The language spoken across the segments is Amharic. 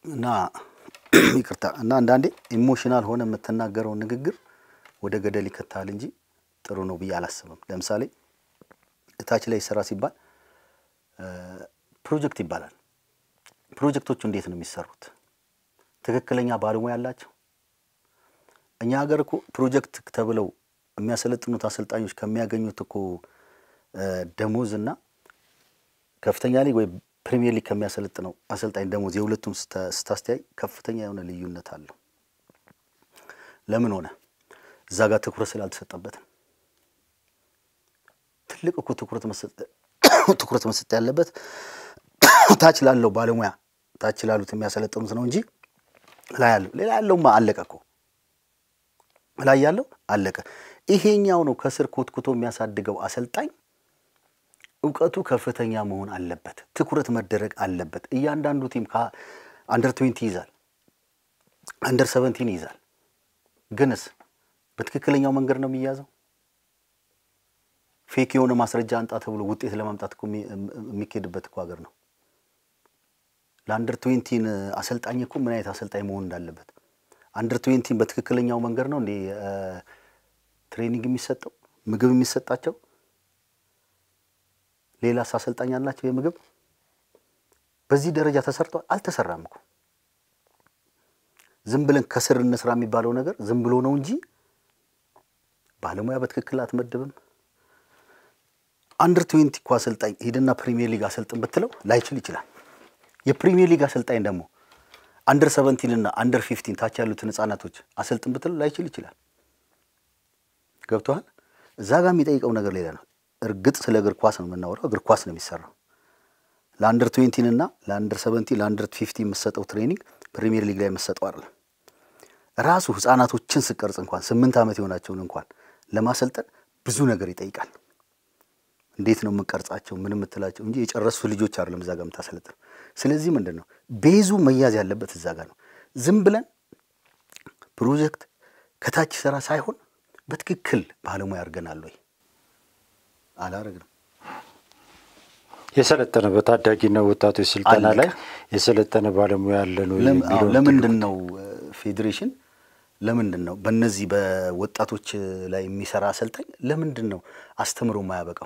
እና ይቅርታ እና አንዳንዴ ኢሞሽናል ሆነ የምትናገረው ንግግር ወደ ገደል ይከታል እንጂ ጥሩ ነው ብዬ አላስብም። ለምሳሌ እታች ላይ ስራ ሲባል ፕሮጀክት ይባላል። ፕሮጀክቶቹ እንዴት ነው የሚሰሩት? ትክክለኛ ባለሙያ አላቸው? እኛ ሀገር እኮ ፕሮጀክት ተብለው የሚያሰለጥኑት አሰልጣኞች ከሚያገኙት እኮ ደሞዝ እና ከፍተኛ ሊግ ወይ ፕሪሚየር ሊግ ከሚያሰለጥነው አሰልጣኝ ደሞዝ የሁለቱም ስታስተያይ ከፍተኛ የሆነ ልዩነት አለው። ለምን ሆነ? እዛ ጋር ትኩረት ስላልተሰጠበት ነው። ትልቅ እኮ ትኩረት ትኩረት መሰጠት ያለበት ታች ላለው ባለሙያ ታች ላሉት የሚያሰለጥኑት ነው እንጂ ላይ ያለው ሌላ ያለውማ አለቀ እኮ ላይ ያለው አለቀ። ይሄኛው ነው ከስር ኮትኩቶ የሚያሳድገው አሰልጣኝ እውቀቱ ከፍተኛ መሆን አለበት። ትኩረት መደረግ አለበት። እያንዳንዱ ቲም አንደር ትዌንቲ ይዛል፣ አንደር ሰቨንቲን ይዛል። ግንስ በትክክለኛው መንገድ ነው የሚያዘው? ፌክ የሆነ ማስረጃ አንጣ ተብሎ ውጤት ለማምጣት እኮ የሚካሄድበት እኮ ሀገር ነው። ለአንደር ትዌንቲን አሰልጣኝ እኮ ምን አይነት አሰልጣኝ መሆን እንዳለበት አንደር ትዌንቲን በትክክለኛው መንገድ ነው እንዴ ትሬኒንግ የሚሰጠው ምግብ የሚሰጣቸው? ሌላስ አሰልጣኝ አላቸው የምግብ? በዚህ ደረጃ ተሰርቷል? አልተሰራም እኮ። ዝም ብለን ከስር እንስራ የሚባለው ነገር ዝም ብሎ ነው እንጂ ባለሙያ በትክክል አትመድብም። አንደር ትዌንቲ እኮ አሰልጣኝ ሂድና ፕሪሚየር ሊግ አሰልጥን ብትለው ላይችል ይችላል። የፕሪሚየር ሊግ አሰልጣኝ ደግሞ አንደር ሰቨንቲን እና አንደር ፊፍቲን ታች ያሉትን ህጻናቶች አሰልጥን ብትለው ላይችል ይችላል። ገብቶሃል? እዛ ጋር የሚጠይቀው ነገር ሌላ ነው። እርግጥ ስለ እግር ኳስ ነው የምናወራው። እግር ኳስ ነው የሚሰራው። ለአንደር ትዌንቲን እና ለአንደር ሰቨንቲን ለአንደር ፊፍቲ የምሰጠው ትሬኒንግ ፕሪሚየር ሊግ ላይ የምሰጠው አይደለም። ራሱ ህጻናቶችን ስቀርጽ እንኳን ስምንት ዓመት የሆናቸውን እንኳን ለማሰልጠን ብዙ ነገር ይጠይቃል። እንዴት ነው የምቀርጻቸው ምን የምትላቸው እንጂ የጨረሱ ልጆች አይደለም እዛ ጋር የምታሰለጥነው። ስለዚህ ምንድን ነው ቤዙ መያዝ ያለበት እዛ ጋር ነው። ዝም ብለን ፕሮጀክት ከታች ስራ ሳይሆን በትክክል ባለሙያ አድርገናል ወይ አላረግንም። የሰለጠነ በታዳጊና ወጣቶች ስልጠና ላይ የሰለጠነ ባለሙያ አለ ነው የሚለው ለምንድን ነው ፌዴሬሽን ለምንድን ነው በእነዚህ በወጣቶች ላይ የሚሰራ አሰልጣኝ ለምንድን ነው አስተምሮ የማያበቃው?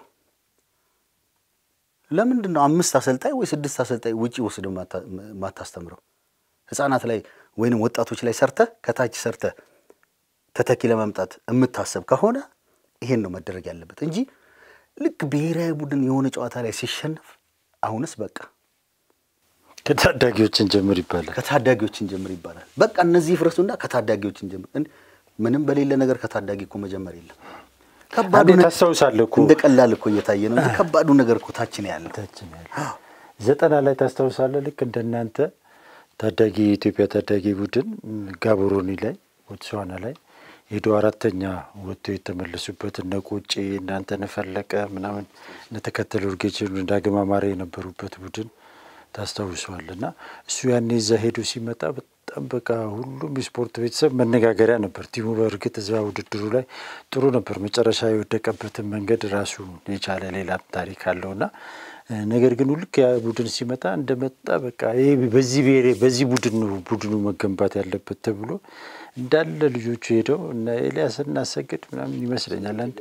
ለምንድን ነው አምስት አሰልጣኝ ወይ ስድስት አሰልጣኝ ውጪ ወስደ ማታስተምረው? ህፃናት ላይ ወይንም ወጣቶች ላይ ሰርተህ ከታች ሰርተህ ተተኪ ለማምጣት የምታሰብ ከሆነ ይሄን ነው መደረግ ያለበት እንጂ ልክ ብሔራዊ ቡድን የሆነ ጨዋታ ላይ ሲሸነፍ አሁንስ በቃ ከታዳጊዎችን ጀምር ይባላል። ከታዳጊዎችን ጀምር ይባላል። በቃ እነዚህ ፍረሱና ከታዳጊዎችን ጀምር። ምንም በሌለ ነገር ከታዳጊ እኮ መጀመር የለም። ከባዱ አንዴ ታስታውሳለህ እኮ እንደ ቀላል እኮ እየታየ ነው እንጂ ከባዱ ነገር እኮ ታች ነው ያለው። ታችን ያለ ዘጠና ላይ ታስታውሳለህ። ልክ እንደናንተ ታዳጊ የኢትዮጵያ ታዳጊ ቡድን ጋቦሮኒ ላይ ቦትስዋና ላይ ሄዶ አራተኛ ወጥቶ የተመለሱበት እነ ቆጬ እናንተ ነፈለቀ ምናምን እነተከተለ ኡርጌች ዳግም አማረ የነበሩበት ቡድን ታስታውሰዋል። እና እሱ ያኔ እዛ ሄዶ ሲመጣ በጣም በቃ ሁሉም የስፖርት ቤተሰብ መነጋገሪያ ነበር። ቲሙ በእርግጥ እዛ ውድድሩ ላይ ጥሩ ነበር። መጨረሻ የወደቀበትን መንገድ ራሱ የቻለ ሌላ ታሪክ አለውና ነገር ግን ልክ ያ ቡድን ሲመጣ እንደመጣ በቃ ይሄ በዚህ ብሔሬ በዚህ ቡድን ነው ቡድኑ መገንባት ያለበት ተብሎ እንዳለ ልጆቹ ሄደው እና ኤልያስ እናሰግድ ምናምን ይመስለኛል አንድ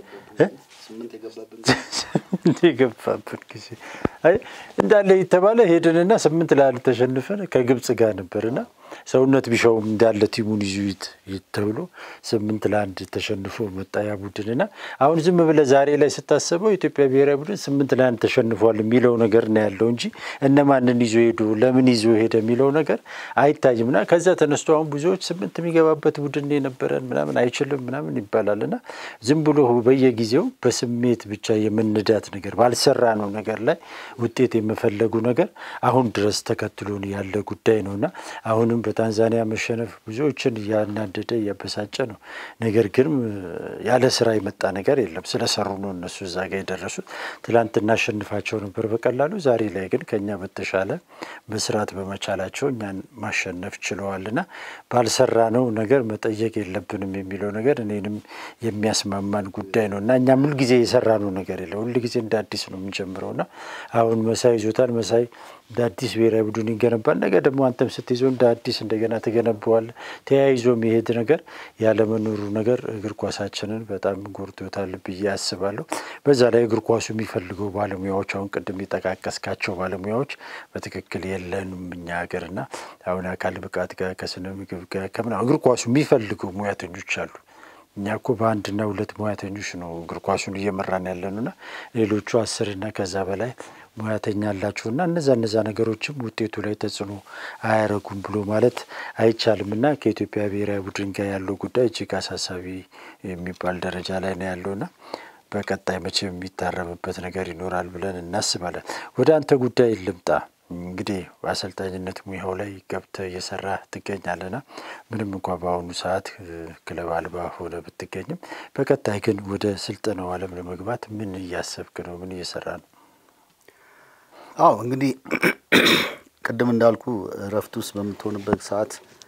ስምንት የገባበት ጊዜ አይ እንዳለ የተባለ ሄድንና ስምንት ለአንድ ተሸንፈን ከግብጽ ጋር ነበርና ሰውነት ቢሻውም እንዳለ ቲሙን ይዙት ተብሎ ስምንት ለአንድ ተሸንፎ መጣ ያ ቡድንና አሁን ዝም ብለህ ዛሬ ላይ ስታስበው የኢትዮጵያ ብሔራዊ ቡድን ስምንት ለአንድ ተሸንፏል የሚለው ነገር ነው ያለው እንጂ እነማንን ይዞ ሄዱ ለምን ይዞ ሄደ የሚለው ነገር አይታይምና ከዛ ተነስቶ አሁን ብዙዎች ስምንት የሚገባበት ቡድን የነበረን ምናምን አይችልም ምናምን ይባላልና ዝም ብሎ በየጊዜው በስሜት ብቻ የመንዳት ነገር ባልሰራ ነው ነገር ላይ ውጤት የመፈለጉ ነገር አሁን ድረስ ተከትሎን ያለ ጉዳይ ነውና አሁንም በታንዛኒያ መሸነፍ ብዙዎችን እያናደደ እያበሳጨ ነው። ነገር ግን ያለ ስራ የመጣ ነገር የለም። ስለሰሩ ነው እነሱ እዛ ጋ የደረሱት። ትላንት እናሸንፋቸው ነበር በቀላሉ። ዛሬ ላይ ግን ከኛ በተሻለ መስራት በመቻላቸው እኛን ማሸነፍ ችለዋልና ባልሰራ ነው ነገር መጠየቅ የለብንም የሚለው ነገር እኔንም የሚያስማማን ጉዳይ ነው እና እኛም ሁልጊዜ የሰራ ነው ነገር የለም። ሁልጊዜ እንደ አዲስ ነው የምንጀምረውና አሁን መሳይ ይዞታል። መሳይ እንደ አዲስ ብሔራዊ ቡድን ይገነባል። ነገ ደግሞ አንተም ስትይዘው እንደ አዲስ እንደገና ትገነባዋል። ተያይዞ የሚሄድ ነገር ያለመኖሩ ነገር እግር ኳሳችንን በጣም ጎድቶታል ብዬ አስባለሁ። በዛ ላይ እግር ኳሱ የሚፈልገው ባለሙያዎች አሁን ቅድም የጠቃቀስካቸው ባለሙያዎች በትክክል የለንም እኛ ሀገርና አሁን አካል ብቃት ጋር ከስነ ምግብ ጋር ከምና እግር ኳሱ የሚፈልገው ሙያተኞች አሉ። እኛ እኮ በአንድና ሁለት ሙያተኞች ነው እግር ኳሱን እየመራን ያለንና ሌሎቹ አስርና ከዛ በላይ ሙያተኛ አላቸውና እነዛ እነዛ ነገሮችም ውጤቱ ላይ ተጽዕኖ አያረጉም ብሎ ማለት አይቻልም እና ከኢትዮጵያ ብሔራዊ ቡድን ጋር ያለው ጉዳይ እጅግ አሳሳቢ የሚባል ደረጃ ላይ ነው ያለውና በቀጣይ መቼም የሚታረምበት ነገር ይኖራል ብለን እናስባለን። ወደ አንተ ጉዳይ ልምጣ። እንግዲህ በአሰልጣኝነት ሙያው ላይ ገብተህ እየሰራ ትገኛለና ምንም እንኳ በአሁኑ ሰዓት ክለብ አልባ ሆነ ብትገኝም በቀጣይ ግን ወደ ስልጠናው ዓለም ለመግባት ምን እያሰብክ ነው? ምን እየሰራ ነው? አዎ እንግዲህ ቅድም እንዳልኩ እረፍት ውስጥ በምትሆንበት ሰዓት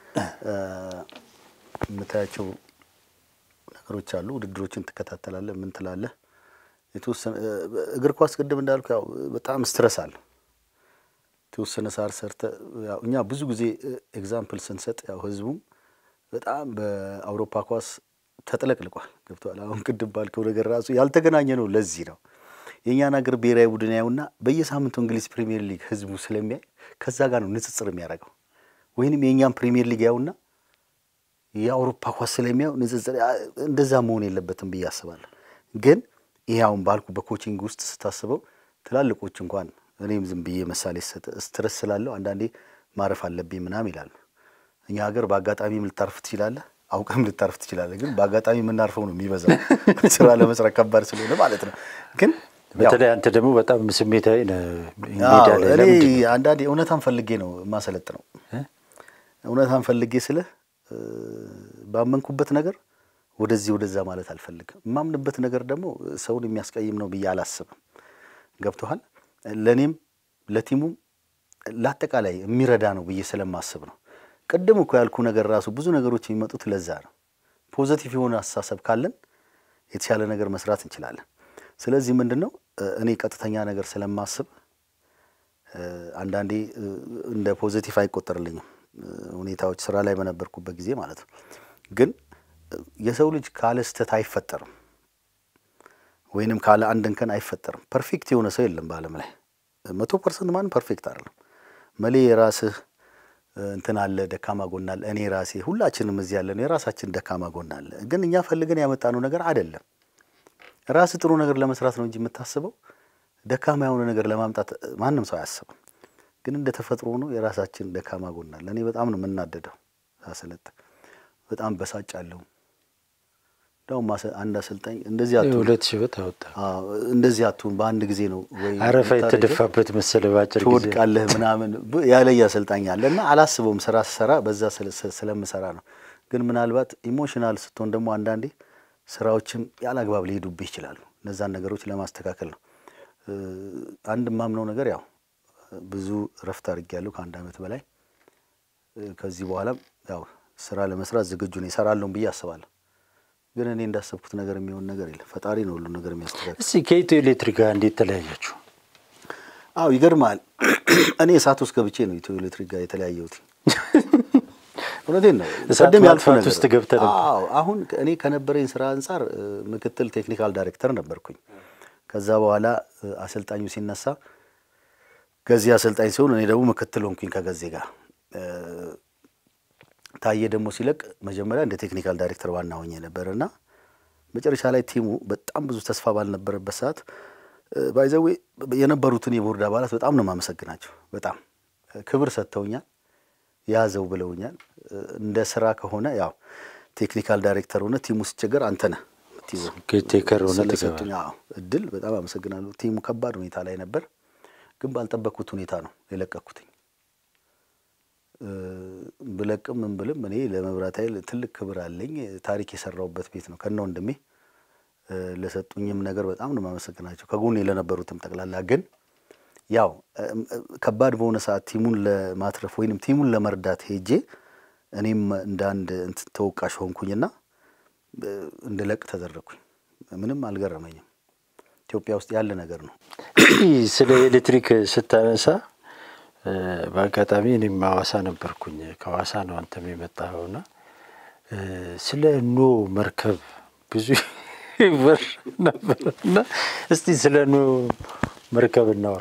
የምታያቸው ነገሮች አሉ። ውድድሮችን ትከታተላለህ። ምን ትላለህ? የተወሰነ እግር ኳስ ቅድም እንዳልኩ ያው በጣም ስትረስ አለ። የተወሰነ ሳር ሰርተ ያው እኛ ብዙ ጊዜ ኤግዛምፕል ስንሰጥ ያው ህዝቡም በጣም በአውሮፓ ኳስ ተጥለቅልቋል። ገብተዋል። አሁን ቅድም ባልከው ነገር ራሱ ያልተገናኘ ነው። ለዚህ ነው የእኛን ሀገር ብሔራዊ ቡድን ያዩና በየሳምንቱ እንግሊዝ ፕሪሚየር ሊግ ህዝቡ ስለሚያይ ከዛ ጋር ነው ንጽጽር የሚያደርገው። ወይንም የእኛም ፕሪሚየር ሊግ ያዩና የአውሮፓ ኳስ ስለሚያዩ ንጽጽር እንደዛ መሆን የለበትም ብዬ አስባለሁ። ግን ይሄ አሁን ባልኩ በኮቺንግ ውስጥ ስታስበው ትላልቆች እንኳን እኔም ዝም ብዬ ምሳሌ ሰጥ ስትረስ ስላለው አንዳንዴ ማረፍ አለብኝ ምናምን ይላሉ። እኛ ሀገር በአጋጣሚም ልታርፍ ትችላለህ፣ አውቀም ልታርፍ ትችላለህ። ግን በአጋጣሚ የምናርፈው ነው የሚበዛው ስራ ለመስራት ከባድ ስለሆነ ማለት ነው። ግን በተለይ አንተ ደግሞ በጣም ስሜታዊ ነህ። ሜዳ አዎ፣ ላይ እኔ ለምንድን ነው? አንዳንዴ እውነታን ፈልጌ ነው የማሰለጥ ነው። እውነታን ፈልጌ ስልህ እ፣ ባመንኩበት ነገር ወደዚህ ወደዛ ማለት አልፈልግም። የማምንበት ነገር ደግሞ ሰውን የሚያስቀይም ነው ብዬ አላስብም። ገብቶሃል? ለእኔም ለቲሙም ለአጠቃላይ የሚረዳ ነው ብዬ ስለማስብ ነው። ቅድም እኮ ያልኩ ነገር ራሱ ብዙ ነገሮች የሚመጡት ለዛ ነው። ፖዘቲቭ የሆነ አስተሳሰብ ካለን የተሻለ ነገር መስራት እንችላለን። ስለዚህ ምንድን ነው እ፣ እኔ ቀጥተኛ ነገር ስለማስብ እ፣ አንዳንዴ እ፣ እንደ ፖዘቲቭ አይቆጠርልኝም እ፣ ሁኔታዎች ስራ ላይ በነበርኩበት ጊዜ ማለት ነው። ግን እ፣ የሰው ልጅ ካለ ስህተት አይፈጠርም ወይንም ካለ አንድ እንከን አይፈጠርም። ፐርፌክት የሆነ ሰው የለም በዓለም ላይ መቶ ፐርሰንት ማንም ፐርፌክት አይደለም። መሌ የራስህ እ፣ እንትን አለ፣ ደካማ ጎን አለ። እኔ ራሴ ሁላችንም እዚህ ያለን የራሳችን ደካማ ጎን አለ። ግን እኛ ፈልገን ያመጣነው ነገር አይደለም። ራስህ ጥሩ ነገር ለመስራት ነው እንጂ የምታስበው ደካማ የሆነ ነገር ለማምጣት እ፣ ማንም ሰው አያስብም። ግን እንደ ተፈጥሮ ነው የራሳችን ደካማ ጎን አለ። እኔ በጣም ነው የምናደደው ሳሰለጥ፣ በጣም በሳጫለሁ። እንደውም አሰ- አንድ አሰልጣኝ እንደዚህ አትሁን ሁለት ሺህ ብር አወጣ። አዎ፣ እንደዚህ አትሁን በአንድ ጊዜ ነው ወይ አረፋ የምታደርገው? የተደፋበት መሰለ በአጭር ጊዜ ትወድቃለህ ምናምን ብ- ያለኝ አሰልጣኝ አለ እና አላስበውም። ስራ ስሰራ በዛ ስለ- ስለ- ስለምሰራ ነው። ግን ምናልባት ኢሞሽናል ስትሆን ደግሞ አንዳንዴ ስራዎችም ያለ አግባብ ሊሄዱብህ ይችላሉ። እነዛን ነገሮች ለማስተካከል ነው። እ፣ አንድ የማምነው ነገር ያው ብዙ እረፍት አድርጌያለሁ ከአንድ ዓመት በላይ እ፣ ከዚህ በኋላም ያው ስራ ለመስራት ዝግጁ ነኝ። እሰራለሁም ብዬ አስባለሁ። ግን እኔ እንዳሰብኩት ነገር የሚሆን ነገር የለም። ፈጣሪ ነው ሁሉ ነገር የሚያስተካክል። እስቲ ከኢትዮ ኤሌክትሪክ ጋር እንዴት ተለያያችሁ? አዎ ይገርማል። እኔ እሳት ውስጥ ገብቼ ነው ኢትዮ ኤሌክትሪክ ጋር የተለያየሁት። እውነቴን ነው። እሳት ቅድም ያልኩህ ማጥፋት ነገር ውስጥ ገብተህ ነበር? አዎ። አሁን እኔ ከነበረኝ ስራ አንጻር እ፣ ምክትል ቴክኒካል ዳይሬክተር ነበርኩኝ። ከዛ በኋላ እ፣ አሰልጣኙ ሲነሳ ገዜ አሰልጣኝ ሲሆን እኔ ደግሞ ምክትል ሆንኩኝ ከገዜ ጋር እ፣ ታዬ ደግሞ ሲለቅ መጀመሪያ እንደ ቴክኒካል ዳይሬክተር ዋና ሆኜ ነበር እና መጨረሻ ላይ ቲሙ በጣም ብዙ ተስፋ ባልነበረበት ሰዓት ባይዘዌ የነበሩትን የቦርድ አባላት በጣም ነው የማመሰግናቸው። በጣም ክብር ሰጥተውኛል፣ ያዘው ብለውኛል። እ፣ እንደ ስራ ከሆነ ያው ቴክኒካል ዳይሬክተር ሆነ ቲሙ ሲቸገር አንተ ነህ የምትይዘው። ኬቴከር ሆነ ስለሰጡኝ አዎ እድል በጣም አመሰግናለሁ። ቲሙ ከባድ ሁኔታ ላይ ነበር፣ ግን ባልጠበቅኩት ሁኔታ ነው የለቀኩትኝ። እ፣ ብለቅም ምን ብልም እኔ ለመብራት ኃይል ትልቅ ክብር አለኝ። ታሪክ የሰራሁበት ቤት ነው ከነ ወንድሜ እ፣ ለሰጡኝም ነገር በጣም ነው የማመሰግናቸው ከጎኔ ለነበሩትም ጠቅላላ። ግን ያው እም፣ እ፣ ከባድ በሆነ ሰዓት ቲሙን ለማትረፍ ወይንም ቲሙን ለመርዳት ሄጄ እኔም እንደ አንድ እንትን ተወቃሽ ሆንኩኝና እ፣ እንድለቅ ተደረግኩኝ። ምንም አልገረመኝም። ኢትዮጵያ ውስጥ ያለ ነገር ነው። ስለ ኤሌክትሪክ ስታነሳ በአጋጣሚ እኔም ሐዋሳ ነበርኩኝ። ከሐዋሳ ነው አንተም የመጣኸውና ስለ ኖ መርከብ ብዙ ይወር ነበር እና እስቲ ስለ ኖ መርከብ እናውራ።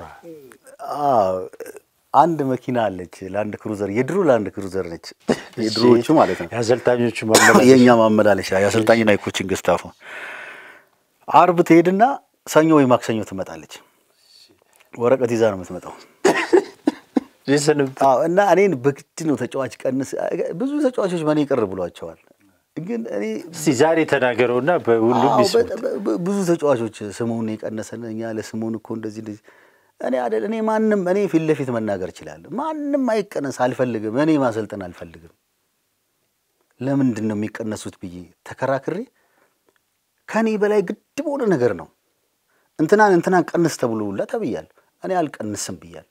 አንድ መኪና አለች፣ ላንድ ክሩዘር፣ የድሮ ላንድ ክሩዘር ነች። የድሮዎቹ ማለት ነው። የአሰልጣኞቹ ማመላለሻ የእኛ ማመላለሻ የአሰልጣኝና የኮችንግ ስታፉ። አርብ ትሄድና ሰኞ ወይ ማክሰኞ ትመጣለች። ወረቀት ይዛ ነው የምትመጣው። የስንብት አዎ እና እኔን በግድ ነው ተጫዋች ቀንስ። ብዙ ተጫዋቾች በእኔ ቅር ብሏቸዋል። ግን እኔ እስቲ ዛሬ ተናገረውና በሁሉም አዎ፣ ይስሙት። በ- በ- ብዙ ተጫዋቾች ስሙን የቀነሰን እኛ ለስሙን እኮ እንደዚህ እንደዚህ እኔ አይደል እኔ ማንም እኔ ፊት ለፊት መናገር እችላለሁ። ማንም አይቀነስ አልፈልግም። እኔ ማሰልጠን አልፈልግም። ለምንድን ነው የሚቀነሱት ብዬ ተከራክሬ ከኔ በላይ ግድ በሆነ ነገር ነው እንትናን እንትናን ቀንስ ተብሎ ሁላ ተብያለሁ። እኔ አልቀንስም ብያለሁ።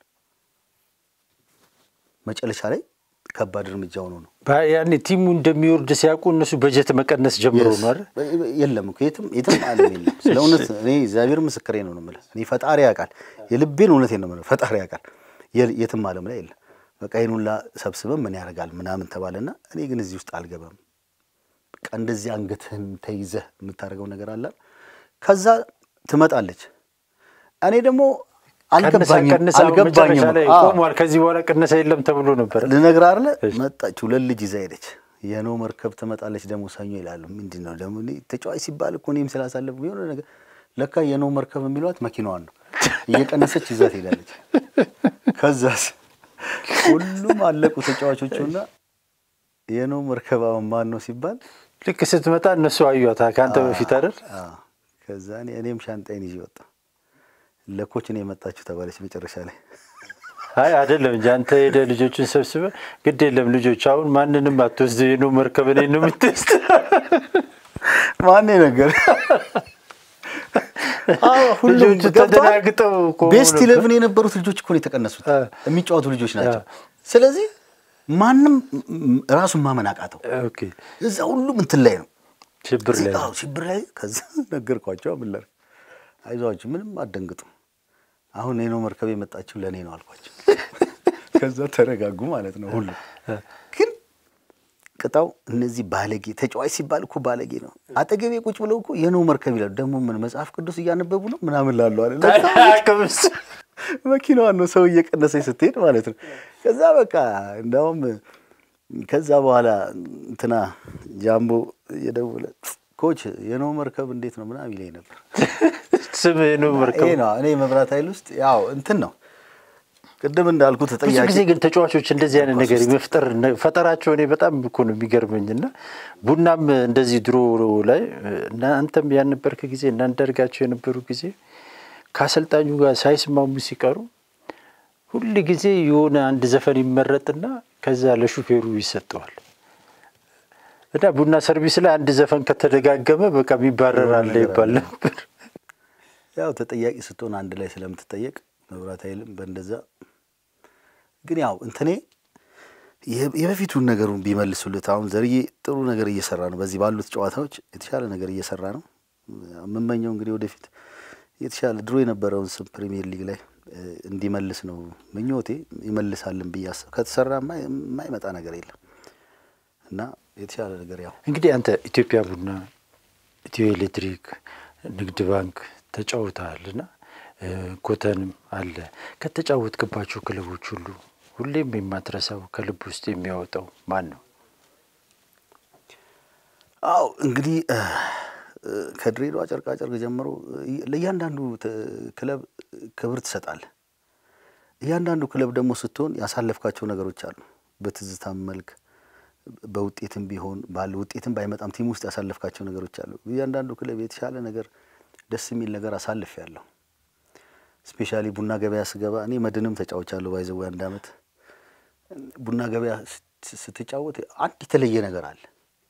መጨረሻ ላይ ከባድ እርምጃ ሆኖ ነው ባ- ያኔ ቲሙ እንደሚወርድ ሲያውቁ እነሱ በጀት መቀነስ ጀምሮ ነው አይደል? የለም እኮ የትም የትም ዓለም የለም። ስለ እውነት እኔ እግዚአብሔር ምስክሬ ነው ነው የምልህ። እኔ ፈጣሪ ያውቃል፣ የልቤን እውነቴን ነው የምልህ። ፈጣሪ ያውቃል፣ የ- የትም ዓለም ላይ የለም። በቃ ይህን ሁላ ሰብስበን ምን ያደርጋል ምናምን ተባለና እኔ ግን እዚህ ውስጥ አልገባም። በቃ እንደዚህ አንገትህን ተይዘህ የምታደርገው ነገር አለ። ከዛ ትመጣለች። እኔ ደግሞ አልገባኝም ቀንሳ ቀንሳ መጨረሻ አልገባኝም። ላይ አዎ። ቆሟል። ከዚህ በኋላ ቅነሳ የለም ተብሎ ነበር። ልነግርህ አይደለ እሺ። መጣች፣ ሁለት ልጅ ይዛ ሄደች። የኖ መርከብ ትመጣለች ደግሞ ሰኞ ይላሉ። ምንድን ነው ደግሞ እኔ ተጫዋች ሲባል እኮ እኔም ስላሳለፍኩ የሆነ ነገር ለካ የኖ መርከብ የሚሏት መኪናዋን ነው እየቀነሰች ይዛ ትሄዳለች። ከዛስ ሁሉም አለቁ ተጫዋቾቹና የኖ መርከብ አሁን ማን ነው ሲባል ልክ ስትመጣ እነሱ አዩታ ከአንተ በፊት አይደል? አዎ። ከዛ እኔ- እኔም ሻንጣይን ይዤ ወጣ። ለኮች ነው የመጣችሁ ተባለች መጨረሻ ላይ አይ አይደለም እንጂ አንተ ሄደህ ልጆችን ሰብስበህ ግድ የለም ልጆች አሁን ማንንም አትወስድ የኖ መርከብ እኔን ነው የምትወስድ። ማን ነገር ልጆቹ ተደናግጠው ቆመው ቤስት ነበር። ኢሌቭን የነበሩት ልጆች እኮ ነው የተቀነሱት። አ። የሚጫወቱ ልጆች ናቸው። ስለዚህ ማንም ም- ራሱን ማመን አቃተው። ኦኬ እዛ ሁሉም እንትን ላይ ነው ሽብር ላይ አዎ፣ ሽብር ላይ ከዛ ነገርኳቸው። ምን ላድርግ? አይዟችሁ ምንም አትደንግጡ። አሁን የኖ መርከብ የመጣችው ለእኔ ነው አልኳቸው። ከዛ ተረጋጉ ማለት ነው ሁሉ ግን ቅጣው እነዚህ ባለጌ ተጫዋች ሲባል እኮ ባለጌ ነው። አጠገቤ ቁጭ ብለው እኮ የኖ መርከብ ይላሉ። ደግሞ ምን መጽሐፍ ቅዱስ እያነበቡ ነው ምናምን ላሉ አለ አቅምስ መኪናዋን ነው ሰው እየቀነሰች ስትሄድ ማለት ነው። ከዛ በቃ እንዳውም ከዛ በኋላ እንትና ጃምቦ እየደወለ ኮች የኖ መርከብ እንዴት ነው ምናምን ይለኝ ነበር። ስም የኖ መርከብ ይሄ ነው እኔ መብራት ኃይል ውስጥ ያው እንትን ነው ቅድም እንዳልኩት ብዙ ተጠያቂ ጊዜ ግን ተጫዋቾች እንደዚህ አይነት ነገር የመፍጠር ነ- ፈጠራቸው እኔ በጣም እኮ ነው የሚገርመኝ። እና ቡናም እንደዚህ ድሮ ላይ እና አንተም ያልነበርክ ጊዜ እና አንዳርጋቸው የነበሩ ጊዜ ከአሰልጣኙ ጋር ሳይስማሙ ሲቀሩ ሁል ጊዜ የሆነ አንድ ዘፈን ይመረጥና ከዛ ለሹፌሩ ይሰጠዋል። እና ቡና ሰርቪስ ላይ አንድ ዘፈን ከተደጋገመ በቃ የሚባረር አለ ነገር ይባል አለ። ነበር። ያው ተጠያቂ ስትሆን አንድ ላይ ስለምትጠየቅ መብራት ኃይልም በእንደዛ ግን ያው እንትኔ የ- የበፊቱን ነገሩን ቢመልሱልት አሁን ዘርዬ ጥሩ ነገር እየሰራ ነው። በዚህ ባሉት ጨዋታዎች የተሻለ ነገር እየሰራ ነው። የምመኘው እንግዲህ ወደፊት የተሻለ ድሮ የነበረውን ስም ፕሪሚየር ሊግ ላይ እ, እንዲመልስ ነው ምኞቴ። ይመልሳልን ብዬ አስብ ከተሰራ የማይ- የማይመጣ ነገር የለም እና የተሻለ ነገር ያው እንግዲህ አንተ ኢትዮጵያ ቡና፣ ኢትዮ ኤሌክትሪክ፣ ንግድ ባንክ ተጫውተሃል እና እ፣ ኮተንም አለ። ከተጫወትክባቸው ክለቦች ሁሉ ሁሌም የማትረሳው ከልብ ውስጥ የሚያወጣው ማን ነው? አው እንግዲህ እ፣ እ፣ ከድሬዳዋ ጨርቃ ጨርቅ ጀምሮ እ፣ ለእያንዳንዱ ተ- ክለብ ክብር ትሰጣለህ። እያንዳንዱ ክለብ ደግሞ ስትሆን ያሳለፍካቸው ነገሮች አሉ። በትዝታም መልክ በውጤትም ቢሆን ባለ ውጤትም ባይመጣም ቲም ውስጥ ያሳለፍካቸው ነገሮች አሉ። እያንዳንዱ ክለብ የተሻለ ነገር ደስ የሚል ነገር አሳልፍ ያለሁ ስፔሻሊ ቡና ገበያ ስገባ እኔ መድንም ተጫውቻለሁ። ባይዘው አንድ አመት ቡና ገበያ ስት- ስትጫወት አንድ የተለየ ነገር አለ።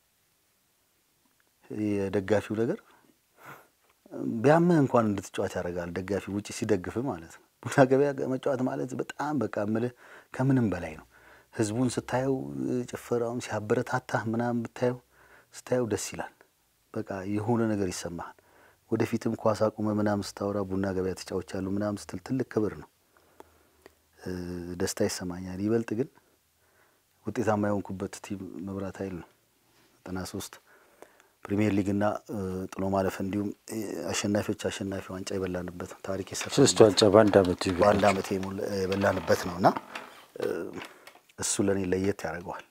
የደጋፊው ነገር ቢያምህ እንኳን እንድትጫወት ያደርጋል። ደጋፊ ውጭ ሲደግፍ ማለት ነው። ቡና ገበያ መጫወት ማለት በጣም በቃ እምልህ ከምንም በላይ ነው። ህዝቡን ስታየው ጭፈራውን ሲያበረታታህ ምናምን ብታየው ስታየው ደስ ይላል። በቃ የሆነ ነገር ይሰማሃል። ወደፊትም ኳስ አቁመ ምናምን ስታወራ ቡና ገበያ ተጫውቻለሁ ምናምን ስትል ትልቅ ክብር ነው። እ፣ ደስታ ይሰማኛል። ይበልጥ ግን ውጤታማ የሆንኩበት ቲም መብራት ኃይል ነው። ዘጠና ሶስት ፕሪሚየር ሊግና ጥሎ ማለፍ እንዲሁም አሸናፊዎች አሸናፊ ዋንጫ የበላንበት ታሪክ የሰራ ሶስት ዋንጫ በአንድ አመት በአንድ አመት የበላንበት ነው እና እሱ ለእኔ ለየት ያደርገዋል።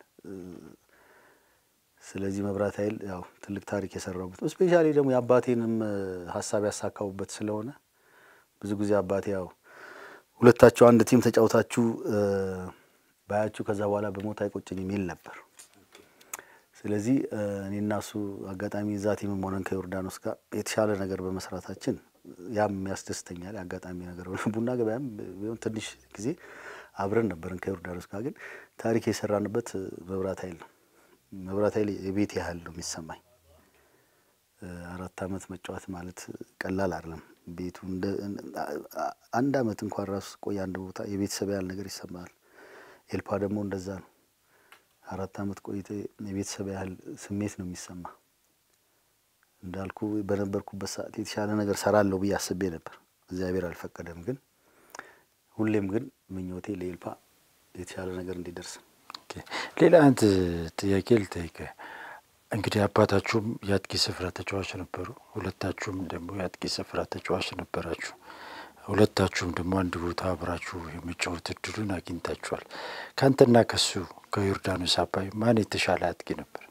ስለዚህ መብራት ኃይል ያው ትልቅ ታሪክ የሰራሁበት ስፔሻሊ ደግሞ የአባቴንም ሀሳብ ያሳካሁበት ስለሆነ ብዙ ጊዜ አባቴ ያው ሁለታችሁ አንድ ቲም ተጫውታችሁ ባያችሁ ከዛ በኋላ በሞት አይቆጭኝም ይል ነበር። ስለዚህ እኔና እሱ አጋጣሚ እዛ ቲምም ሆነን ከዮርዳኖስ ጋር የተሻለ ነገር በመስራታችን ያም ያስደስተኛል። አጋጣሚ ነገር ቡና ገበያም ቢሆን ትንሽ ጊዜ አብረን ነበርን ከዮርዳኖስ ጋር። ግን ታሪክ የሰራንበት መብራት ኃይል ነው። መብራት ኃይል የቤት ያህል ነው የሚሰማኝ። አራት አመት መጫወት ማለት ቀላል አይደለም። ቤቱ አንድ አመት እንኳን ራሱ ቆይ አንድ ቦታ የቤተሰብ ያህል ነገር ይሰማል። ኤልፓ ደግሞ እንደዛ ነው። አራት አመት ቆይተ የቤተሰብ ያህል ስሜት ነው የሚሰማ። እንዳልኩ በነበርኩበት ሰዓት የተሻለ ነገር ሰራለሁ ብዬ አስቤ ነበር። እግዚአብሔር አልፈቀደም። ግን ሁሌም ግን ምኞቴ ለኤልፓ የተሻለ ነገር እንዲደርስ። ሌላ አንድ ጥያቄ ልጠይቀ። እንግዲህ አባታችሁም የአጥቂ ስፍራ ተጫዋች ነበሩ፣ ሁለታችሁም ደግሞ የአጥቂ ስፍራ ተጫዋች ነበራችሁ። ሁለታችሁም ደግሞ አንድ ቦታ አብራችሁ የመጫወት እድሉን አግኝታችኋል። ከአንተና ከሱ ከዮርዳኖስ አባይ ማን የተሻለ አጥቂ ነበር?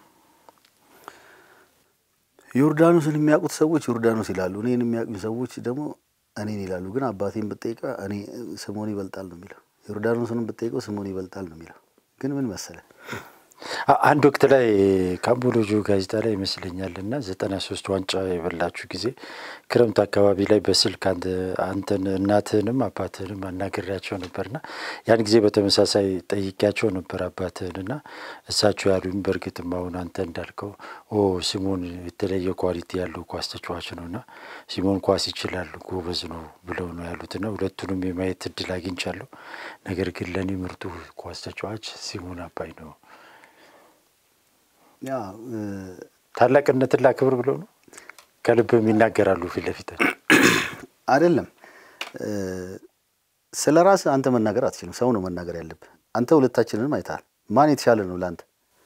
ዮርዳኖስን የሚያውቁት ሰዎች ዮርዳኖስ ይላሉ፣ እኔን የሚያውቁኝ ሰዎች ደግሞ እኔን ይላሉ። ግን አባቴን ብጠይቀ እኔ ስሞን ይበልጣል ነው የሚለው። ዮርዳኖስንም ብጠይቀው ስሞን ይበልጣል ነው የሚለው። ግን ምን መሰለ አንድ ወቅት ላይ ካምቦሎጆ ጋዜጣ ላይ ይመስለኛል እና ዘጠና ሶስት ዋንጫ የበላችሁ ጊዜ ክረምት አካባቢ ላይ በስልክ አንተን እናትህንም አባትህንም አናግሬያቸው ነበርና ያን ጊዜ በተመሳሳይ ጠይቄያቸው ነበር አባትህንና እሳቸው ያሉኝ በእርግጥም አሁን አንተ እንዳልከው ኦ ሲሞን የተለየ ኳሊቲ ያለው ኳስ ተጫዋች ነው እና ሲሞን ኳስ ይችላል ጎበዝ ነው ብለው ነው ያሉትና ሁለቱንም የማየት እድል አግኝቻለሁ። ነገር ግን ለእኔ ምርጡ ኳስ ተጫዋች ሲሞን አባይ ነው። ያ ታላቅነትን ላክብር ብለው ነው ከልብም ይናገራሉ ፊት ለፊታቸው አይደለም። ስለ ራስ አንተ መናገር አትችልም። ሰው ነው መናገር ያለብህ። አንተ ሁለታችንንም አይተሃል። ማን የተሻለ ነው ለአንተ?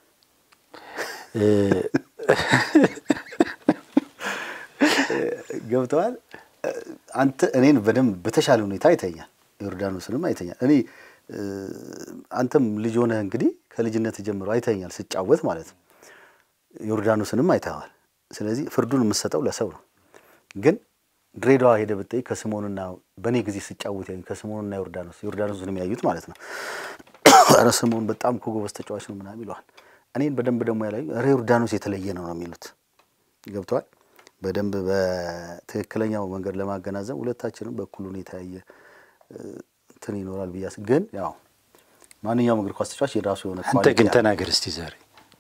ገብተዋል። አንተ እኔን በደንብ በተሻለ ሁኔታ አይተኛል። ዮርዳኖስንም አይተኛል። እኔ አንተም ልጅ ሆነህ እንግዲህ ከልጅነት ጀምሮ አይተኛል ስጫወት ማለት ነው። ዮርዳኖስንም አይተዋል። ስለዚህ ፍርዱን የምሰጠው ለሰው ነው። ግን ድሬዳዋ ሄደ ብጠይ ከስሞንና በእኔ ጊዜ ስጫወት ያዩ ከስሞንና ዮርዳኖስ ዮርዳኖስንም ያዩት ማለት ነው። ኧረ ስሞን በጣም እኮ ጎበዝ ተጫዋች ነው ምናምን ይለዋል። እኔን በደንብ ደግሞ ያላዩ ኧረ ዮርዳኖስ የተለየ ነው ነው የሚሉት። ገብተዋል። በደንብ በትክክለኛው መንገድ ለማገናዘብ ሁለታችንም በኩል ሁኔታ ያየ እንትን ይኖራል ብያስ ግን ያው ማንኛውም እግር ኳስ ተጫዋች የራሱ የሆነ አንተ ግን ተናገር እስቲ ዛሬ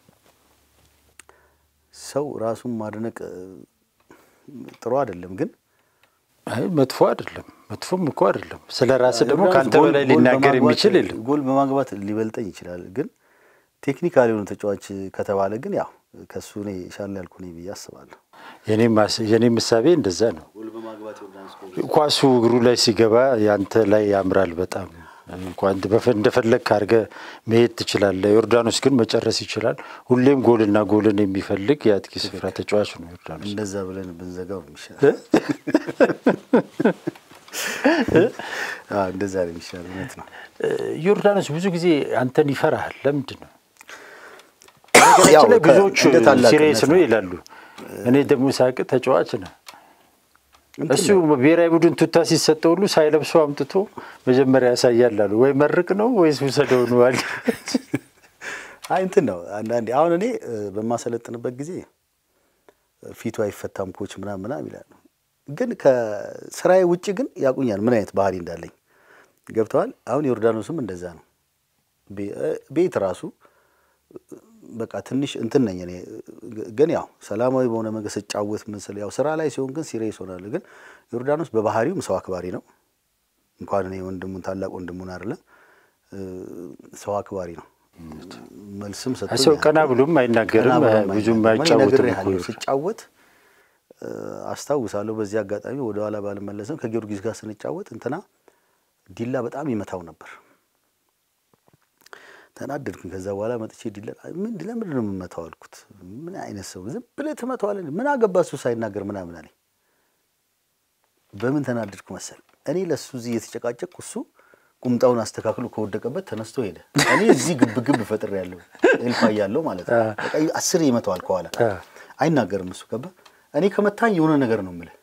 ሰው ራሱን ማድነቅ ጥሩ አይደለም። ግን አይ መጥፎ አይደለም፣ መጥፎም እኮ አይደለም። ስለ ራስህ ደግሞ ከአንተ በላይ ሊናገር የሚችል የለም። ጎል በማግባት ሊበልጠኝ ይችላል። ግን ቴክኒካል የሆነ ተጫዋች ከተባለ ግን ያው ከእሱ እኔ ሻል ያልኩ ነኝ ብዬ አስባለሁ። የኔ ምሳቤ እንደዛ ነው። ኳሱ እግሩ ላይ ሲገባ ያንተ ላይ ያምራል በጣም እንኳን እንደፈለግ አድርገህ መሄድ ትችላለህ። ዮርዳኖስ ግን መጨረስ ይችላል። ሁሌም ጎልና ጎልን የሚፈልግ የአጥቂ ስፍራ ተጫዋች ነው ዮርዳኖስ። እንደዛ ብለን ብንዘጋው የሚሻል እንደዛ ነው የሚሻል። እውነት ነው። ዮርዳኖስ ብዙ ጊዜ አንተን ይፈራሃል። ለምንድን ነው? ነገራችን ላይ ብዙዎቹ ሲሪየስ ነው ይላሉ። እኔ ደግሞ ሳቅ ተጫዋች ነው እሱ ብሔራዊ ቡድን ቱታ ሲሰጠው ሁሉ ሳይለብሰው አምጥቶ መጀመሪያ ያሳያል አሉ። ወይ መርቅ ነው ወይስ ውሰደው ነው አለ። አይ እንትን ነው አንዳንዴ አሁን እኔ በማሰለጥንበት ጊዜ ፊቱ አይፈታም ኮች ምናምን ምናምን ይላሉ። ግን ከስራዬ ውጭ ግን ያቁኛል ምን አይነት ባህሪ እንዳለኝ ገብተዋል። አሁን ዮርዳኖስም እንደዛ ነው። ቤት ራሱ በቃ ትንሽ እንትን ነኝ እኔ ግን ያው ሰላማዊ በሆነ መንገድ ስጫወት ምስል ያው ስራ ላይ ሲሆን ግን ሲሪየስ ሆናለሁ። ግን ዮርዳኖስ በባህሪውም ሰው አክባሪ ነው። እንኳን እኔ ወንድሙን ታላቅ ወንድሙን አይደለም ሰው አክባሪ ነው። መልስም ሰጥቶኝ ሰው ቀና ብሎም አይናገርም፣ ብዙም አይጫወትም እኮ ስጫወት አስታውሳለሁ። በዚህ አጋጣሚ ወደኋላ ባልመለስም ከጊዮርጊስ ጋር ስንጫወት እንትና ዲላ በጣም ይመታው ነበር። ተናደድኩኝ። ከዛ በኋላ መጥቼ ዲላ ምን ለምንድን ነው የምመታው አልኩት። ምን አይነት ሰው ዝም ብለህ ትመታዋለህ? ምን አገባ እሱ ሳይናገር ምናምን አለኝ። በምን ተናደድኩ መሰል እኔ ለእሱ እዚህ እየተጨቃጨቅኩ እሱ ቁምጣውን አስተካክሎ ከወደቀበት ተነስቶ ሄደ። እኔ እዚህ ግብ ግብ ፈጥሬ ያለሁ ኤልፋ ያለው ማለት ነው። በቃ አስር ይመታዋል ከኋላ አይናገርም እሱ ገባ። እኔ ከመታኝ የሆነ ነገር ነው የምልህ።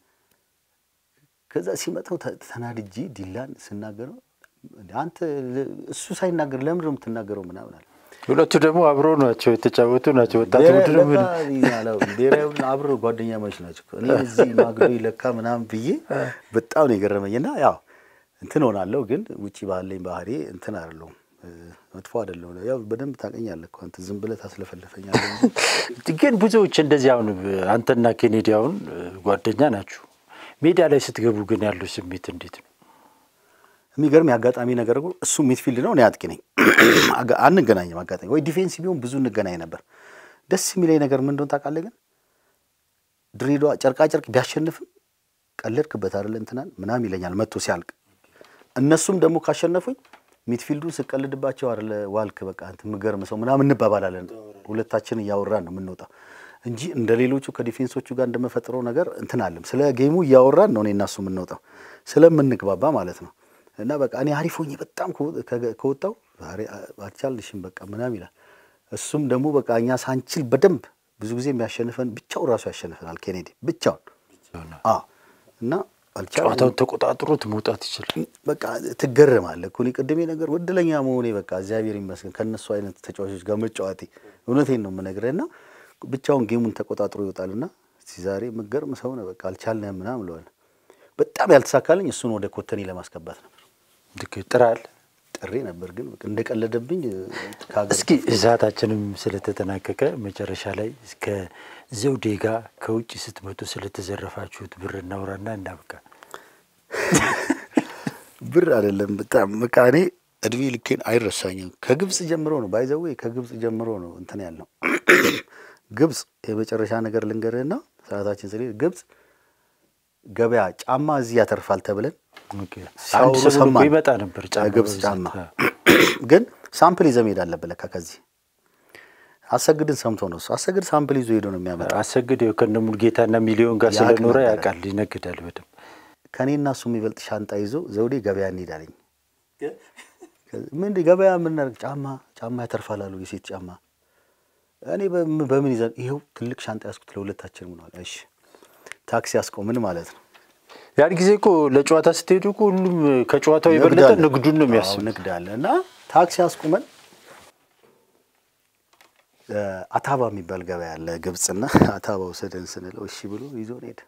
ከዛ ሲመጣው ተናድጄ ዲላን ስናገረው አንተ እሱ ሳይናገር ለምንድን ነው የምትናገረው ምናምን አለ። ሁለቱ ደግሞ አብረው ናቸው የተጫወቱ ናቸው። ወጣት ቡድን ብሔራዊ ቡድን አብረው ጓደኛ ማች ናቸው። እኔ እዚህ ማግዶ ይለካ ምናምን ብዬ በጣም ነው የገረመኝ። እና ያው እንትን ሆናለሁ፣ ግን ውጭ ባለኝ ባህሪ እንትን አይደለሁም፣ መጥፎ አይደለሁም። ያው በደንብ ታውቀኛለህ እኮ አንተ ዝም ብለህ ታስለፈልፈኛለህ። ግን ብዙዎች እንደዚህ አሁን አንተና ኬኔዲ አሁን ጓደኛ ናችሁ። ሜዳ ላይ ስትገቡ ግን ያለው ስሜት እንዴት ነው? የሚገርም የአጋጣሚ ነገር እሱ ሚድፊልድ ነው፣ እኔ አጥቂ ነኝ። አንገናኝም። አጋጣሚ ወይ ዲፌንስ ቢሆን ብዙ እንገናኝ ነበር። ደስ የሚለኝ ነገር ምን እንደሆነ ታውቃለህ? ግን ድሬዳዋ ጨርቃ ጨርቅ ቢያሸንፍም ቀለድክበት አይደለ እንትናን ምናምን ይለኛል መጥቶ ሲያልቅ። እነሱም ደግሞ ካሸነፉኝ ሚድፊልዱን ስቀልድባቸው አይደለ ዋልክ በቃ እንትን የምገርም ሰው ምናምን እንባባላለን። ሁለታችን እያወራን ነው የምንወጣው እንጂ እንደ ሌሎቹ ከዲፌንሶቹ ጋር እንደመፈጥረው ነገር እንትን አለም። ስለ ጌሙ እያወራን ነው እኔ እና እሱ የምንወጣው ስለምንግባባ ማለት ነው። እና በቃ እኔ አሪፍ ሆኜ በጣም ከወጣው አልቻልሽም በቃ ምናምን ይላል። እሱም ደግሞ በቃ እኛ ሳንችል በደንብ ብዙ ጊዜ የሚያሸንፈን ብቻው ራሱ ያሸንፈናል። ኬኔዲ ብቻውን እና ጨዋታውን ተቆጣጥሮት መውጣት ይችላል። በቃ ትገረማለህ እኮ እኔ ቅድሜ ነገር ወድለኛ መሆኔ በቃ እግዚአብሔር ይመስገን ከእነሱ አይነት ተጫዋቾች ጋር መጫወቴ እውነቴን ነው የምነግርህ። እና ብቻውን ጌሙን ተቆጣጥሮ ይወጣልና ዛሬ የምገርም ሰው ነው በቃ አልቻልንም ምናምን ብለዋል። በጣም ያልተሳካልኝ እሱን ወደ ኮተኔ ለማስገባት ነበር። ጥራል ጥሬ ነበር ግን እንደቀለደብኝ። እስኪ ሰዓታችንም ስለተጠናቀቀ መጨረሻ ላይ እስከ ዘውዴ ጋር ከውጭ ስትመጡ ስለተዘረፋችሁት ብር እናውራና እናብቃ። ብር አይደለም በጣም በቃ እኔ እድሜ ልኬን አይረሳኝም። ከግብፅ ጀምሮ ነው ባይዘዌ ከግብፅ ጀምሮ ነው እንትን ያልነው። ግብፅ የመጨረሻ ነገር ልንገርህና ሰዓታችን ስለ ግብፅ ገበያ ጫማ እዚህ ያተርፋል ተብለን አንድ ሰሞን ይመጣ ነበር ግብፅ ጫማ ግን ሳምፕል ይዘህ መሄድ አለብህ ለካ ከዚህ አሰግድን ሰምቶ ነው እሱ አሰግድ ሳምፕል ይዞ ሄዶ ነው የሚያመጣው አሰግድ ከነ ሙልጌታና ሚሊዮን ጋር ስለኖረ ያውቃል ይነግዳል በደምብ ከእኔና እሱ የሚበልጥ ሻንጣ ይዞ ዘውዴ ገበያ እንሄዳለኝ ምን ገበያ የምናደርግ ጫማ ጫማ ያተርፋል አሉ የሴት ጫማ እኔ በምን ይዘን ይኸው ትልቅ ሻንጣ ያስኩት ለሁለታችን ምነዋል እሺ ታክሲ ያስቆምን ማለት ነው ያን ጊዜ እኮ ለጨዋታ ስትሄዱ እኮ ሁሉም ከጨዋታው የበለጠ ንግዱን ነው የሚያስብ ንግድ አለ እና ታክሲ አስቁመን አታባ የሚባል ገበያ አለ ግብፅና አታባ ውሰደን ስንለው እሺ ብሎ ይዞን ሄደ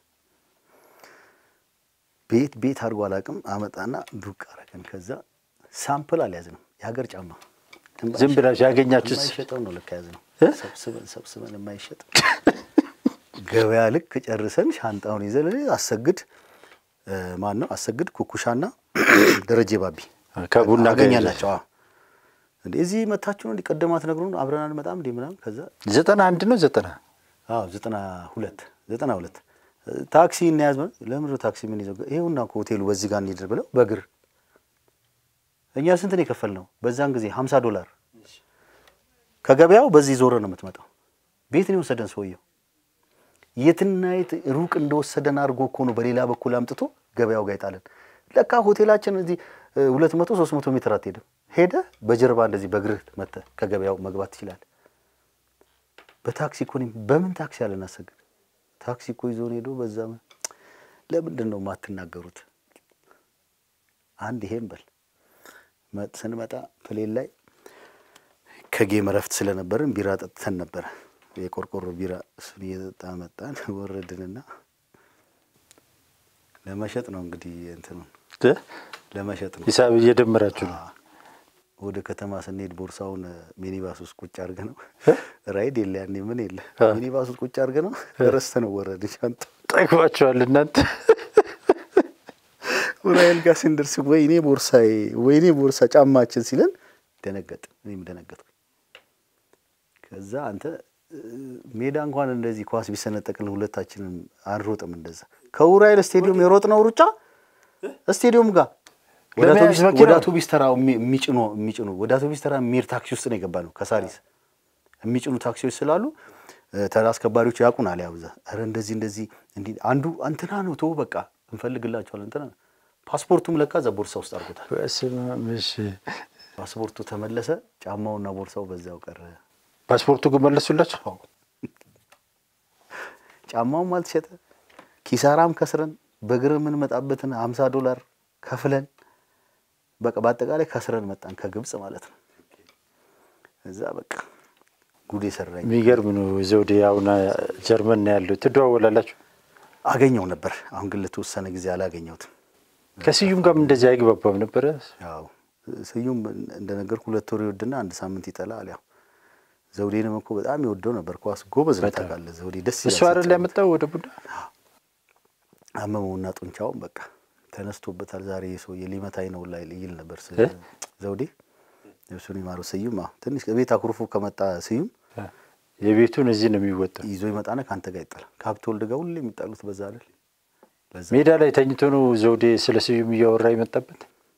ቤት ቤት አድርጎ አላውቅም አመጣና ዱቅ አረገን ከዛ ሳምፕል አልያዝንም የሀገር ጫማ ዝም ብላችሁ ያገኛችሁት የማይሸጠው ነው ልክ ያዝ ነው ሰብስበን ሰብስበን የማይሸጥ ገበያ ልክ ጨርሰን ሻንጣውን ይዘን አሰግድ ማን ነው አሰግድ ኩኩሻና ደረጀ ባቢ ከቡና አገኛላቸው እንዴ እዚህ መታችሁ ነው እንዲቀደማት ነግሩን አብረን አንመጣም እንዴ ምናምን ከዛ ዘጠና አንድ ነው ዘጠና አዎ ዘጠና ሁለት ዘጠና ሁለት ታክሲ እናያዝ ለምንድነው ታክሲ ምን ይዘው ይኸውና ሆቴሉ በዚህ ጋር እንሂድ ብለው በእግር እኛ ስንት ነው የከፈልነው በዛን ጊዜ ሀምሳ ዶላር ከገበያው በዚህ ዞረ ነው የምትመጣው ቤት ነው የወሰደን ሰውየው የትና የት ሩቅ እንደወሰደን አድርጎ እኮ ነው በሌላ በኩል አምጥቶ ገበያው ጋር ይጣለን ለካ ሆቴላችን እዚህ ሁለት መቶ ሶስት መቶ ሜትር አትሄድም ሄደ በጀርባ እንደዚህ በእግርህ መጥተህ ከገበያው መግባት ትችላለህ በታክሲ እኮ በምን ታክሲ አለን አሰግድ ታክሲ እኮ ይዞን ሄዶ በዛ ለምንድን ነው የማትናገሩት አንድ ይሄን በል ስንመጣ ፕሌን ላይ ከጌም እረፍት ስለነበርን ቢራ ጠጥተን ነበረ የቆርቆሮ ቢራ እሱን እየጠጣ መጣን ወረድንና ለመሸጥ ነው እንግዲህ እንትኑን ለመሸጥ ነው ሂሳብ እየደመራችሁ ነው ወደ ከተማ ስንሄድ ቦርሳውን ሚኒባስ ውስጥ ቁጭ አድርገ ነው ራይድ የለ ያኔ ምን የለ ሚኒባስ ውስጥ ቁጭ አድርገ ነው ረስተ ነው ወረድ ሻንጣ ጠግባችኋል እናንተ ኡራኤል ጋር ስንደርስ ወይኔ ቦርሳዬ ወይኔ ቦርሳ ጫማችን ሲለን ደነገጥ እኔም ደነገጥኩ ከዛ አንተ ሜዳ እንኳን እንደዚህ ኳስ ቢሰነጠቅልን ሁለታችንም አንሮጥም እንደዛ ከኡራኤል ስቴዲየም የሮጥነው ሩጫ ስቴዲየም ጋር ወደ ለመያዝ አውቶቢስ- መኪና ወደ አውቶቢስ ተራ የሚ- የሚጭኑ የሚጭኑ ወደ አውቶቢስ ተራ የሚሄድ ታክሲ ውስጥ ነው የገባ ነው። ከሳሪስ የሚጭኑ ታክሲዎች ስላሉ እ፣ ተራ አስከባሪዎች ያውቁናል። ያው እዛ ኧረ እንደዚህ እንደዚህ እንዲህ አንዱ እንትና ነው ተው በቃ እንፈልግላቸዋለን እንትና ነው። ፓስፖርቱም ለካ እዛ ቦርሳ ውስጥ አድርጎታል። በስመ አብ፣ እሺ። ፓስፖርቱ ተመለሰ፣ ጫማውና ቦርሳው በዛው ቀረ። ፓስፖርቱ ግን መለሱላቸው። ጫማውም አልተሸጠ፣ ኪሳራም ከስረን በእግር የምንመጣበትን ሀምሳ ዶላር ከፍለን በቃ በአጠቃላይ ከስረን መጣን ከግብፅ ማለት ነው። እዛ በቃ ጉድ የሰራኝ የሚገርም ነው። ዘውዴ አሁን ጀርመን ነው ያለው። ትደዋወላላችሁ? አገኘው ነበር። አሁን ግን ለተወሰነ ጊዜ አላገኘሁትም። ከስዩም ጋርም እንደዚህ አይግባባም ነበረ። ያው ስዩም እንደነገርኩ ሁለት ወር ይወድና አንድ ሳምንት ይጠላል። ያው ዘውዴንም እኮ በጣም ይወደው ነበር። ኳስ ጎበዝ ነው በጣም። ታውቃለህ። ዘውዴ ደስ እሱ ይላል አይደል ሲጫወት። ያመጣው ወደ ቡዳ አመመውና ጡንቻውን በቃ ተነስቶበታል። ዛሬ ሰውዬ ሊመታኝ ነው ላይ ይል ነበር ስ- እ? ዘውዴ እሱን የማረው ስዩም አዎ፣ ትንሽ ከቤት አኩርፎ ከመጣ ስዩም የቤቱን እዚህ ነው የሚወጣው። ይዞ ይመጣና ከአንተ ጋር ይጣላል። ከሀብተ ወልድ ጋር ሁሌ የሚጣሉት በዛ አይደል? ለዛ ሜዳ ላይ ተኝቶ ነው ዘውዴ ስለ ስዩም እያወራ የመጣበት።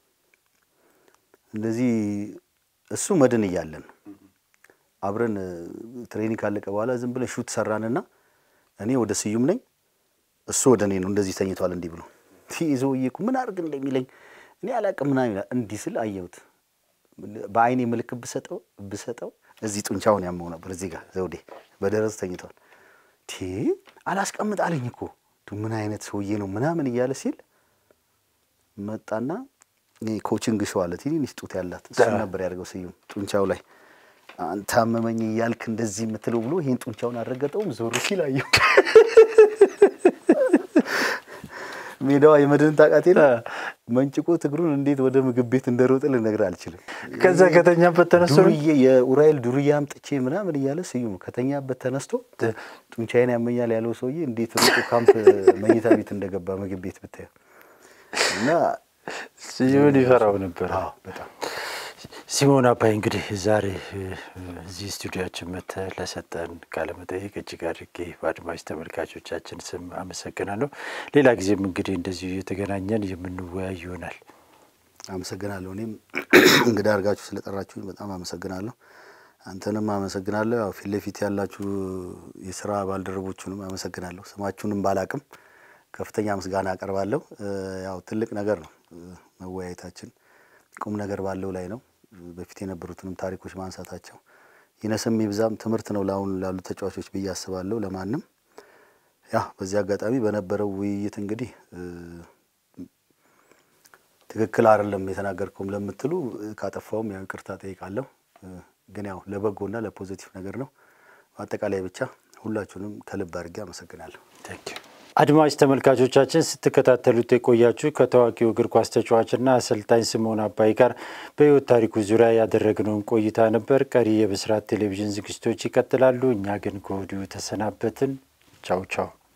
እንደዚህ እሱ መድን እያለን አብረን እ፣ ትሬኒንግ ካለቀ በኋላ ዝም ብለን ሹት ሰራንና እኔ ወደ ስዩም ነኝ፣ እሱ ወደ እኔ ነው። እንደዚህ ተኝቷል እንዲህ ብሎ ይዞ እየኩ ምን አድርግ እንደሚለኝ እኔ አላቅም ምናምን ይላል። እንዲህ ስል አየሁት። በአይኔ ምልክት ብሰጠው ብሰጠው እዚህ ጡንቻውን ያመው ነበር። እዚህ ጋር ዘውዴ በደረሱ ተኝቷል። ቲ አላስቀምጥ አለኝ እኮ ቱ ምን አይነት ሰውዬ ነው ምናምን እያለ ሲል መጣና ይሄ ኮችንግ ሾው አለ ትንሽ ጡት ያላት እሱ ነበር ያደርገው ስዩም ጡንቻው ላይ አንተ አመመኝ እያልክ እንደዚህ የምትለው ብሎ ይሄን ጡንቻውን አልረገጠውም። ዞር ሲል አየሁ። ሜዳዋ የመድን ታውቃት የለ መንጭቆት እግሩን እንዴት ወደ ምግብ ቤት እንደሮጠ ልነግርህ አልችልም። ከዛ ከተኛበት ተነስቶ ነው ዱርዬ የኡራኤል ዱርዬ አምጥቼ ምናምን እያለ ስዩም ከተኛበት ተነስቶ ጡንቻዬን ያመኛል ያለው ሰውዬ እንዴት ሮጦ ካምፕ መኝታ ቤት እንደገባ ምግብ ቤት ብታየው እና ስዩምን ይፈራው ነበር። አዎ በጣም ሲሞን አባይ እንግዲህ ዛሬ እ፣ እዚህ ስቱዲያችን መጥተህ ለሰጠን ቃለመጠይቅ እጅግ አድርጌ በአድማጭ ተመልካቾቻችን ስም አመሰግናለሁ። ሌላ ጊዜም እንግዲህ እንደዚሁ እየተገናኘን የምንወያይ ይሆናል። አመሰግናለሁ። እኔም እንግዳ አድርጋችሁ ስለጠራችሁኝ በጣም አመሰግናለሁ። አንተንም አመሰግናለሁ። ያው ፊት ለፊት ያላችሁ የስራ ባልደረቦቹንም አመሰግናለሁ። ስማችሁንም ባላቅም ከፍተኛ ምስጋና አቀርባለሁ። እ፣ ያው ትልቅ ነገር ነው እ፣ መወያየታችን ቁም ነገር ባለው ላይ ነው። በፊት የነበሩትንም ታሪኮች ማንሳታቸው ይነስም ይብዛም ትምህርት ነው ለአሁን ላሉ ተጫዋቾች ብዬ አስባለሁ። ለማንም ያ በዚህ አጋጣሚ በነበረው ውይይት እንግዲህ እ፣ ትክክል አይደለም የተናገርከውም ለምትሉ እ፣ ካጠፋውም ያው ይቅርታ ጠይቃለሁ። እ፣ ግን ያው ለበጎና ለፖዚቲቭ ነገር ነው። በአጠቃላይ ብቻ ሁላችሁንም ከልብ አድርጌ አመሰግናለሁ። አድማጭ ተመልካቾቻችን ስትከታተሉት የቆያችሁ ከታዋቂው እግር ኳስ ተጫዋችና አሰልጣኝ ስምኦን አባይ ጋር በሕይወት ታሪኩ ዙሪያ ያደረግነውን ቆይታ ነበር። ቀሪ የብስራት ቴሌቪዥን ዝግጅቶች ይቀጥላሉ። እኛ ግን ከወዲሁ ተሰናበትን። ቻው ቻው።